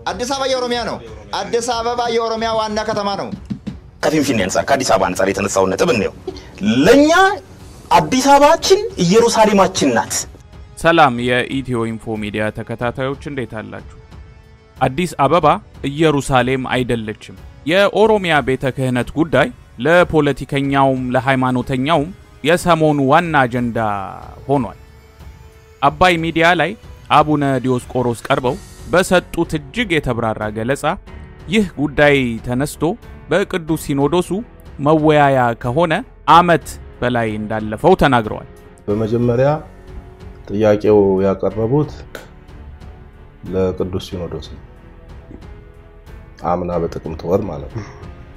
አዲስ አበባ የኦሮሚያ ነው። አዲስ አበባ የኦሮሚያ ዋና ከተማ ነው። ከፊንፊኔ አንጻር ከአዲስ አበባ አንጻር የተነሳውን ነጥብ እንየው። ለእኛ አዲስ አበባችን ኢየሩሳሌማችን ናት። ሰላም የኢትዮ ኢንፎ ሚዲያ ተከታታዮች እንዴት አላችሁ? አዲስ አበባ ኢየሩሳሌም አይደለችም። የኦሮሚያ ቤተ ክህነት ጉዳይ ለፖለቲከኛውም ለሃይማኖተኛውም የሰሞኑ ዋና አጀንዳ ሆኗል። አባይ ሚዲያ ላይ አቡነ ዲዮስቆሮስ ቀርበው በሰጡት እጅግ የተብራራ ገለጻ ይህ ጉዳይ ተነስቶ በቅዱስ ሲኖዶሱ መወያያ ከሆነ ዓመት በላይ እንዳለፈው ተናግረዋል። በመጀመሪያ ጥያቄው ያቀረቡት ለቅዱስ ሲኖዶስ ነው። አምና በጥቅምት ወር ማለት ነው።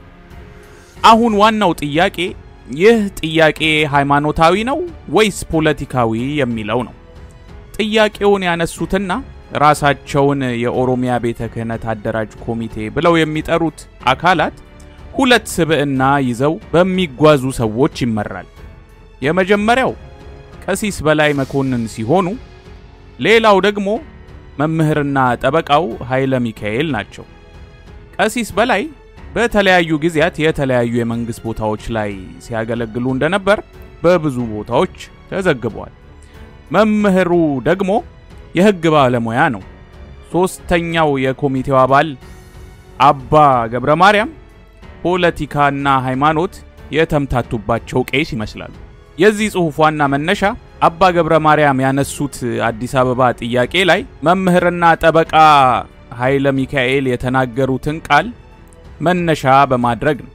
አሁን ዋናው ጥያቄ ይህ ጥያቄ ሃይማኖታዊ ነው ወይስ ፖለቲካዊ የሚለው ነው። ጥያቄውን ያነሱትና ራሳቸውን የኦሮሚያ ቤተ ክህነት አደራጅ ኮሚቴ ብለው የሚጠሩት አካላት ሁለት ስብዕና ይዘው በሚጓዙ ሰዎች ይመራል። የመጀመሪያው ቀሲስ በላይ መኮንን ሲሆኑ ሌላው ደግሞ መምህርና ጠበቃው ኃይለ ሚካኤል ናቸው። ቀሲስ በላይ በተለያዩ ጊዜያት የተለያዩ የመንግስት ቦታዎች ላይ ሲያገለግሉ እንደነበር በብዙ ቦታዎች ተዘግቧል። መምህሩ ደግሞ የሕግ ባለሙያ ነው። ሶስተኛው የኮሚቴው አባል አባ ገብረ ማርያም ፖለቲካና ሃይማኖት የተምታቱባቸው ቄስ ይመስላሉ። የዚህ ጽሑፍ ዋና መነሻ አባ ገብረ ማርያም ያነሱት አዲስ አበባ ጥያቄ ላይ መምህርና ጠበቃ ኃይለ ሚካኤል የተናገሩትን ቃል መነሻ በማድረግ ነው።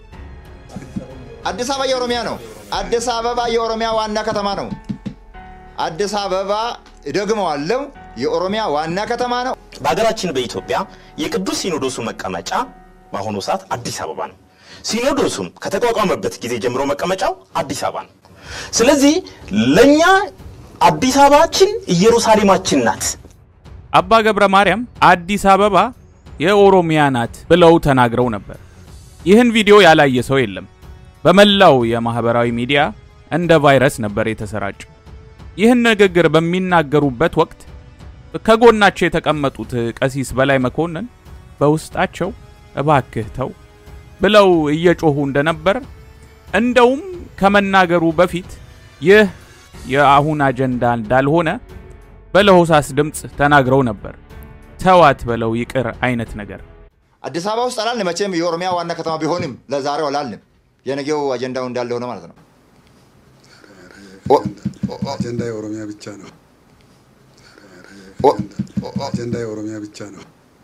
አዲስ አበባ የኦሮሚያ ነው። አዲስ አበባ የኦሮሚያ ዋና ከተማ ነው። አዲስ አበባ እደግመዋለሁ፣ የኦሮሚያ ዋና ከተማ ነው። በሀገራችን በኢትዮጵያ የቅዱስ ሲኖዶሱ መቀመጫ በአሁኑ ሰዓት አዲስ አበባ ነው። ሲኖዶሱም ከተቋቋመበት ጊዜ ጀምሮ መቀመጫው አዲስ አበባ ነው። ስለዚህ ለእኛ አዲስ አበባችን ኢየሩሳሌማችን ናት። አባ ገብረ ማርያም አዲስ አበባ የኦሮሚያ ናት ብለው ተናግረው ነበር። ይህን ቪዲዮ ያላየ ሰው የለም። በመላው የማህበራዊ ሚዲያ እንደ ቫይረስ ነበር የተሰራጨው። ይህን ንግግር በሚናገሩበት ወቅት ከጎናቸው የተቀመጡት ቀሲስ በላይ መኮንን በውስጣቸው እባክህ ተው ብለው እየጮሁ እንደነበር እንደውም ከመናገሩ በፊት ይህ የአሁን አጀንዳ እንዳልሆነ በለሆሳስ ድምፅ ተናግረው ነበር። ተዋት በለው ይቅር አይነት ነገር። አዲስ አበባ ውስጥ አላልንም። መቼም የኦሮሚያ ዋና ከተማ ቢሆንም ለዛሬው አላልንም። የነገው አጀንዳው እንዳለ ሆነ ማለት ነው። አጀንዳ የኦሮሚያ ብቻ ነው። አጀንዳ የኦሮሚያ ብቻ ነው።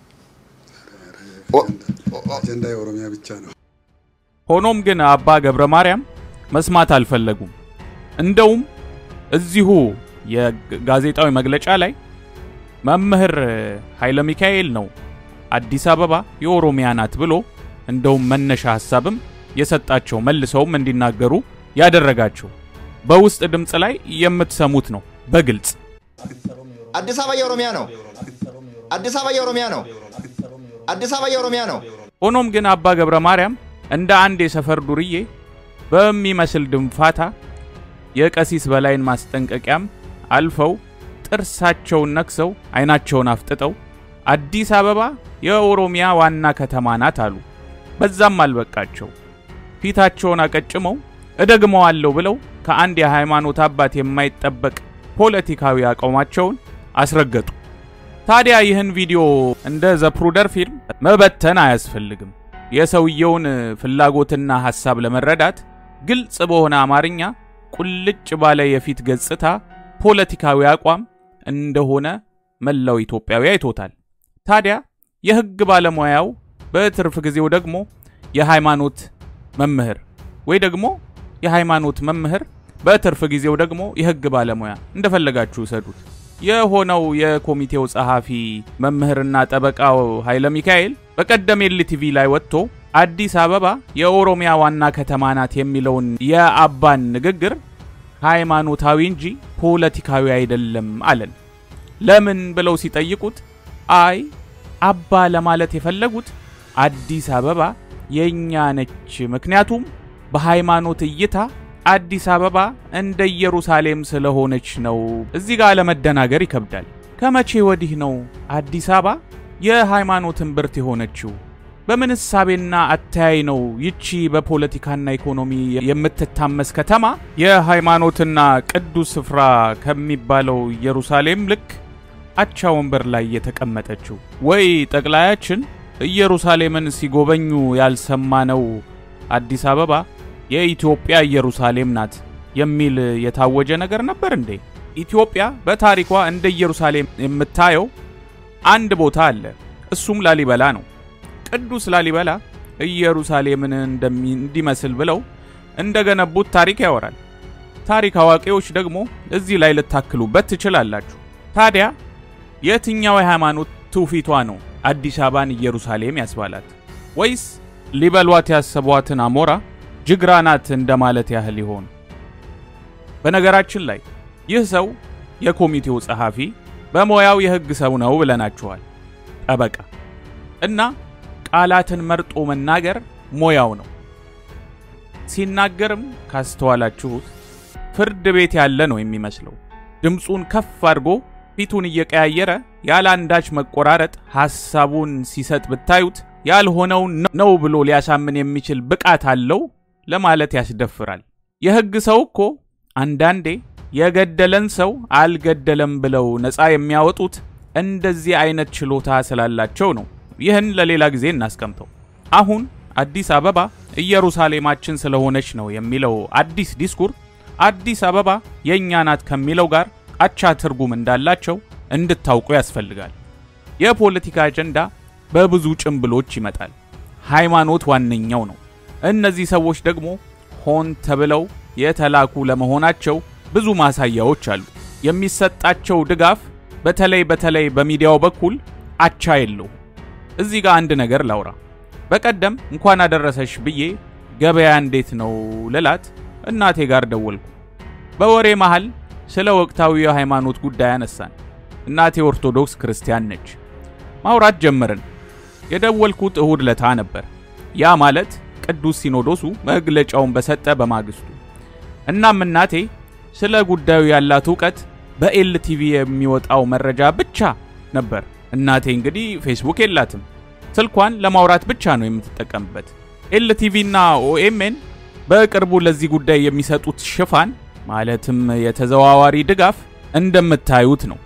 አጀንዳ የኦሮሚያ ብቻ ነው። ሆኖም ግን አባ ገብረ ማርያም መስማት አልፈለጉም። እንደውም እዚሁ የጋዜጣዊ መግለጫ ላይ መምህር ኃይለ ሚካኤል ነው አዲስ አበባ የኦሮሚያ ናት ብሎ እንደውም መነሻ ሐሳብም የሰጣቸው መልሰውም እንዲናገሩ ያደረጋቸው በውስጥ ድምፅ ላይ የምትሰሙት ነው በግልጽ አዲስ አበባ የኦሮሚያ ነው። አዲስ አበባ የኦሮሚያ ነው። አዲስ አበባ የኦሮሚያ ነው። ሆኖም ግን አባ ገብረ ማርያም እንደ አንድ የሰፈር ዱርዬ በሚመስል ድንፋታ የቀሲስ በላይን ማስጠንቀቂያም አልፈው ጥርሳቸውን ነክሰው አይናቸውን አፍጥጠው አዲስ አበባ የኦሮሚያ ዋና ከተማ ናት አሉ። በዛም አልበቃቸው፣ ፊታቸውን አቀጭመው እደግመዋለሁ ብለው ከአንድ የሃይማኖት አባት የማይጠበቅ ፖለቲካዊ አቋማቸውን አስረገጡ። ታዲያ ይህን ቪዲዮ እንደ ዘፕሩደር ፊልም መበተን አያስፈልግም። የሰውየውን ፍላጎትና ሐሳብ ለመረዳት ግልጽ በሆነ አማርኛ ቁልጭ ባለ የፊት ገጽታ ፖለቲካዊ አቋም እንደሆነ መላው ኢትዮጵያዊ አይቶታል። ታዲያ የሕግ ባለሙያው በትርፍ ጊዜው ደግሞ የሃይማኖት መምህር ወይ ደግሞ የሃይማኖት መምህር በትርፍ ጊዜው ደግሞ የሕግ ባለሙያ እንደፈለጋችሁ ውሰዱት። የሆነው የኮሚቴው ጸሐፊ መምህርና ጠበቃው ኃይለ ሚካኤል በቀደም ኤልቲቪ ላይ ወጥቶ አዲስ አበባ የኦሮሚያ ዋና ከተማ ናት የሚለውን የአባን ንግግር ሃይማኖታዊ እንጂ ፖለቲካዊ አይደለም አለን። ለምን ብለው ሲጠይቁት አይ አባ ለማለት የፈለጉት አዲስ አበባ የእኛ ነች፣ ምክንያቱም በሃይማኖት እይታ አዲስ አበባ እንደ ኢየሩሳሌም ስለሆነች ነው። እዚህ ጋር ለመደናገር ይከብዳል። ከመቼ ወዲህ ነው አዲስ አበባ የሃይማኖት እምብርት የሆነችው? በምን እሳቤና አተያይ ነው ይቺ በፖለቲካና ኢኮኖሚ የምትታመስ ከተማ የሃይማኖትና ቅዱስ ስፍራ ከሚባለው ኢየሩሳሌም ልክ አቻ ወንበር ላይ የተቀመጠችው? ወይ ጠቅላያችን ኢየሩሳሌምን ሲጎበኙ ያልሰማነው አዲስ አበባ የኢትዮጵያ ኢየሩሳሌም ናት የሚል የታወጀ ነገር ነበር እንዴ? ኢትዮጵያ በታሪኳ እንደ ኢየሩሳሌም የምታየው አንድ ቦታ አለ። እሱም ላሊበላ ነው። ቅዱስ ላሊበላ ኢየሩሳሌምን እንዲመስል ብለው እንደገነቡት ታሪክ ያወራል። ታሪክ አዋቂዎች ደግሞ እዚህ ላይ ልታክሉበት ትችላላችሁ። ታዲያ የትኛው የሃይማኖት ትውፊቷ ነው አዲስ አበባን ኢየሩሳሌም ያስባላት? ወይስ ሊበሏት ያሰቧትን አሞራ ጅግራ ናት እንደማለት ያህል ይሆን? በነገራችን ላይ ይህ ሰው የኮሚቴው ጸሐፊ በሙያው የሕግ ሰው ነው ብለናችኋል። ጠበቃ እና ቃላትን መርጦ መናገር ሙያው ነው። ሲናገርም ካስተዋላችሁት ፍርድ ቤት ያለ ነው የሚመስለው። ድምፁን ከፍ አድርጎ ፊቱን እየቀያየረ ያለ አንዳች መቆራረጥ ሐሳቡን ሲሰጥ ብታዩት ያልሆነውን ነው ብሎ ሊያሳምን የሚችል ብቃት አለው ለማለት ያስደፍራል። የሕግ ሰው እኮ አንዳንዴ የገደለን ሰው አልገደለም ብለው ነፃ የሚያወጡት እንደዚህ አይነት ችሎታ ስላላቸው ነው። ይህን ለሌላ ጊዜ እናስቀምጠው። አሁን አዲስ አበባ ኢየሩሳሌማችን ስለሆነች ነው የሚለው አዲስ ዲስኩር አዲስ አበባ የእኛ ናት ከሚለው ጋር አቻ ትርጉም እንዳላቸው እንድታውቁ ያስፈልጋል። የፖለቲካ አጀንዳ በብዙ ጭምብሎች ይመጣል። ሃይማኖት ዋነኛው ነው። እነዚህ ሰዎች ደግሞ ሆን ተብለው የተላኩ ለመሆናቸው ብዙ ማሳያዎች አሉ። የሚሰጣቸው ድጋፍ በተለይ በተለይ በሚዲያው በኩል አቻ የለው። እዚህ ጋር አንድ ነገር ላውራ። በቀደም እንኳን አደረሰሽ ብዬ ገበያ እንዴት ነው ልላት እናቴ ጋር ደወልኩ። በወሬ መሃል ስለ ወቅታዊ የሃይማኖት ጉዳይ አነሳን። እናቴ ኦርቶዶክስ ክርስቲያን ነች። ማውራት ጀመርን። የደወልኩት እሁድ ለታ ነበር። ያ ማለት ቅዱስ ሲኖዶሱ መግለጫውን በሰጠ በማግስቱ። እናም እናቴ ስለ ጉዳዩ ያላት እውቀት በኤልቲቪ የሚወጣው መረጃ ብቻ ነበር። እናቴ እንግዲህ ፌስቡክ የላትም። ስልኳን ለማውራት ብቻ ነው የምትጠቀምበት። ኤልቲቪ እና ኦኤምኤን በቅርቡ ለዚህ ጉዳይ የሚሰጡት ሽፋን ማለትም የተዘዋዋሪ ድጋፍ እንደምታዩት ነው።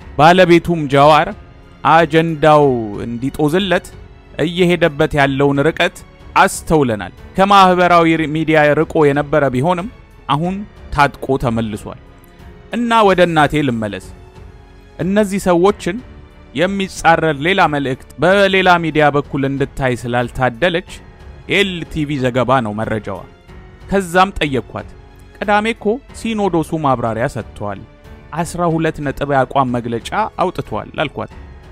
ባለቤቱም ጃዋር አጀንዳው እንዲጦዝለት እየሄደበት ያለውን ርቀት አስተውለናል። ከማህበራዊ ሚዲያ ርቆ የነበረ ቢሆንም አሁን ታጥቆ ተመልሷል። እና ወደ እናቴ ልመለስ። እነዚህ ሰዎችን የሚጻረር ሌላ መልእክት በሌላ ሚዲያ በኩል እንድታይ ስላልታደለች ኤልቲቪ ዘገባ ነው መረጃዋ። ከዛም ጠየቅኳት። ቅዳሜ እኮ ሲኖዶሱ ማብራሪያ ሰጥቷል፣ አስራ ሁለት ነጥብ የአቋም መግለጫ አውጥቷል አልኳት።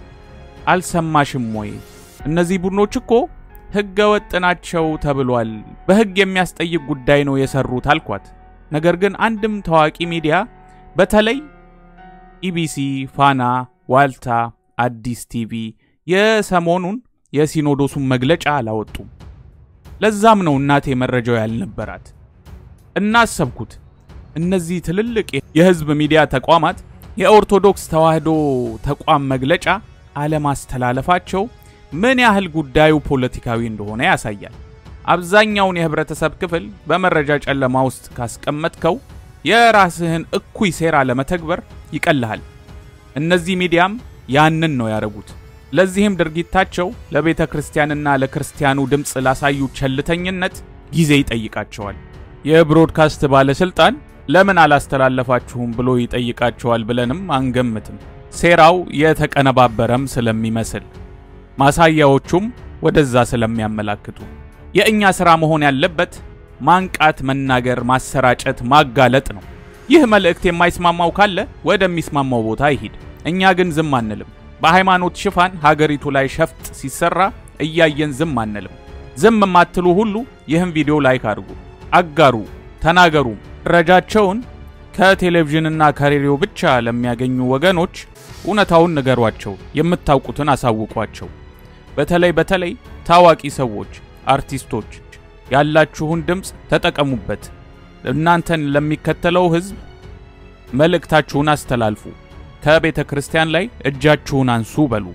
አልሰማሽም ወይ? እነዚህ ቡድኖች እኮ ሕገ ወጥ ናቸው ተብሏል። በሕግ የሚያስጠይቅ ጉዳይ ነው የሰሩት አልኳት። ነገር ግን አንድም ታዋቂ ሚዲያ በተለይ ኢቢሲ፣ ፋና፣ ዋልታ፣ አዲስ ቲቪ የሰሞኑን የሲኖዶሱን መግለጫ አላወጡም። ለዛም ነው እናቴ መረጃው ያልነበራት። እናሰብኩት እነዚህ ትልልቅ የህዝብ ሚዲያ ተቋማት የኦርቶዶክስ ተዋሕዶ ተቋም መግለጫ አለማስተላለፋቸው ምን ያህል ጉዳዩ ፖለቲካዊ እንደሆነ ያሳያል። አብዛኛውን የህብረተሰብ ክፍል በመረጃ ጨለማ ውስጥ ካስቀመጥከው የራስህን እኩይ ሴራ ለመተግበር ይቀልሃል። እነዚህ ሚዲያም ያንን ነው ያደረጉት። ለዚህም ድርጊታቸው ለቤተ ክርስቲያንና ለክርስቲያኑ ድምፅ ላሳዩ ቸልተኝነት ጊዜ ይጠይቃቸዋል። የብሮድካስት ባለስልጣን ለምን አላስተላለፋችሁም ብሎ ይጠይቃቸዋል ብለንም አንገምትም። ሴራው የተቀነባበረም ስለሚመስል ማሳያዎቹም ወደዛ ስለሚያመላክቱ የእኛ ሥራ መሆን ያለበት ማንቃት፣ መናገር፣ ማሰራጨት፣ ማጋለጥ ነው። ይህ መልእክት የማይስማማው ካለ ወደሚስማማው ቦታ ይሂድ። እኛ ግን ዝም አንልም። በሃይማኖት ሽፋን ሀገሪቱ ላይ ሸፍጥ ሲሰራ እያየን ዝም አንልም። ዝም የማትሉ ሁሉ ይህን ቪዲዮ ላይክ አድርጉ፣ አጋሩ፣ ተናገሩ። መረጃቸውን ከቴሌቪዥንና ከሬዲዮ ብቻ ለሚያገኙ ወገኖች እውነታውን ንገሯቸው፣ የምታውቁትን አሳውቋቸው። በተለይ በተለይ ታዋቂ ሰዎች፣ አርቲስቶች ያላችሁን ድምፅ ተጠቀሙበት። እናንተን ለሚከተለው ሕዝብ መልእክታችሁን አስተላልፉ። ከቤተ ክርስቲያን ላይ እጃችሁን አንሱ በሉ።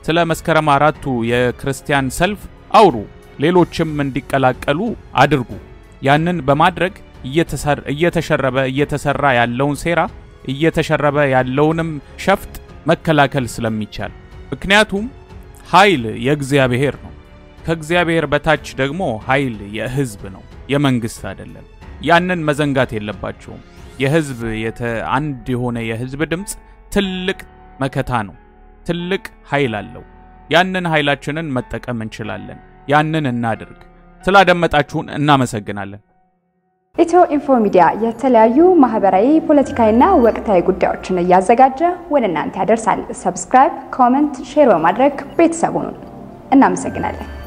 ስለ መስከረም አራቱ የክርስቲያን ሰልፍ አውሩ፣ ሌሎችም እንዲቀላቀሉ አድርጉ። ያንን በማድረግ እየተሸረበ እየተሰራ ያለውን ሴራ እየተሸረበ ያለውንም ሸፍጥ መከላከል ስለሚቻል ምክንያቱም ኃይል የእግዚአብሔር ነው። ከእግዚአብሔር በታች ደግሞ ኃይል የህዝብ ነው፣ የመንግስት አይደለም። ያንን መዘንጋት የለባቸውም። የህዝብ አንድ የሆነ የህዝብ ድምፅ ትልቅ መከታ ነው፣ ትልቅ ኃይል አለው። ያንን ኃይላችንን መጠቀም እንችላለን። ያንን እናድርግ። ስላደመጣችሁን እናመሰግናለን። ኢትዮ ኢንፎ ሚዲያ የተለያዩ ማህበራዊ፣ ፖለቲካዊና ወቅታዊ ጉዳዮችን እያዘጋጀ ወደ እናንተ ያደርሳል። ሰብስክራይብ፣ ኮመንት፣ ሼር በማድረግ ቤተሰቡን እናመሰግናለን።